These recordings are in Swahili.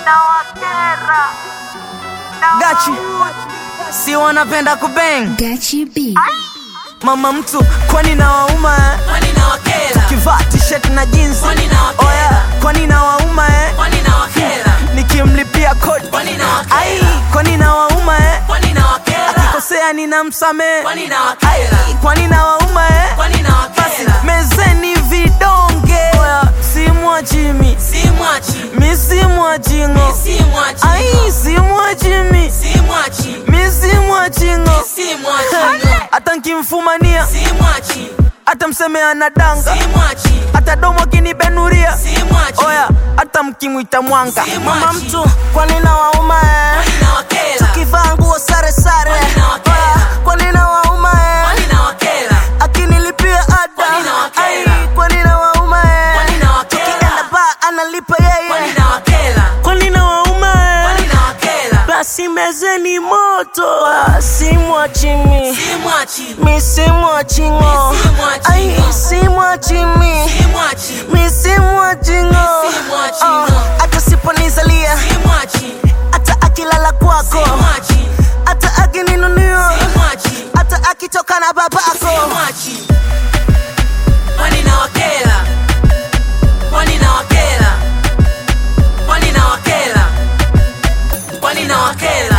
nawakera Gachi si wanapenda kubeng Gachi B. mama mtu kwani na wauma eh? Kwani nawakera? kivaa t-shirt na jeans Kwani nawakera? oya kwani na wauma eh? Kwani nawakera? nikimlipia kodi Kwani nawakera? ai kwani na wauma eh? Kwani nawakera? akikosea ninamsamehe Kwani nawakera? kwani na wauma eh? Kwani nawakera? mezeni vidonge oya simwachimi Simwachi, misimwachingo simwachi, ai simwachimi simwachi, misimwachingo simwachi, hata nkimfumania simwachi, hata mseme anadanga simwachi, hata domo akinibenuria simwachi. oya hata mkimwita mwanga Si mama mwachi. mtu kwani na wauma eh? Kwani nawakera? kivaa nguo sare sare Kwani nawakera? Oya, kwani na wauma eh? Kwani nawakera? akinilipia ada Kwani nawakera? Ai, kwani na wauma eh? Kwani nawakera? tukienda ba analipa Kwani yeye nawakera? kwani na wauma eh? Kwani nawakera? basi mezeni moto Ah, simwachimi Simwachi, misimwachingo Misimwachingo. ai simwachimi simwachi, misimwachingo Misimwachingo. hata siponizalia simwachi, hata akilala kwako simwachi, hata akininunio simwachi, hata akitoka na babako simwachi. Kwani nawakera? Kwani nawakera? Kwani nawakera? Kwani nawakera?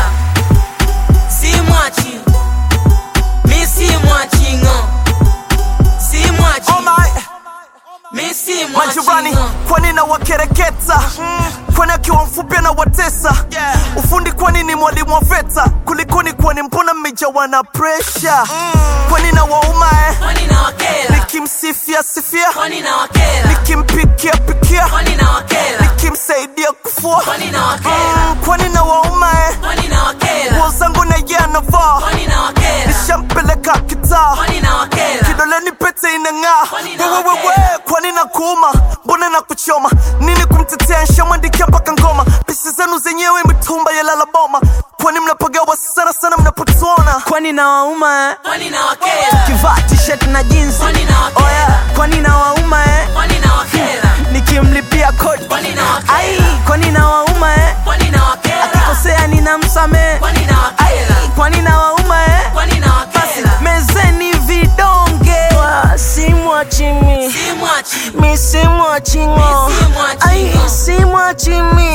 Simwachi, mi simwachi ng'o, simwachi, Oh my, mi simwachi majirani ng'o. kwani na wakereketa kwani akiwa mfupi na watesa ufundi kwani ni mwalimu wa veta kulikoni kwani mbona mmejawa na presha kwani na wauma eh? Kwani nawakera? nikimsifia sifia Kwani nawakera? nikimpikia pikia Kwani nawakera? nikimsaidia kufua Kwani nawakera? Mm, kwani na wauma eh? Kwani nawakera? nguo zangu na ye anavaa Kwani nawakera? nishampeleka kitaa Kwani nawakera? kidoleni pete inang'aa Kwani na wewewewe wakera? kwani na kuuma mbona na kuchoma nini kumtetea nshamwandikia mpaka ngoma pisi zenu zenyewe mitumba ya lalaboma kwani mnapagawa sana sana mnapotuona kwani na wauma eh? Kwani nawakera? kivaa t-shirt na jeans Kwani nawakera? oya kwani na wauma eh? Kwani nawakera? nikimlipia kodi Kwani nawakera? ai kwani na wauma eh? Kwani nawakera? akikosea ninamsamehe Kwani nawakera? kwani na wauma eh? Kwani nawakera? mezeni vidonge Wa, simwachimi Simwachi, misimwachingo Misimwachingo. ai simwachimi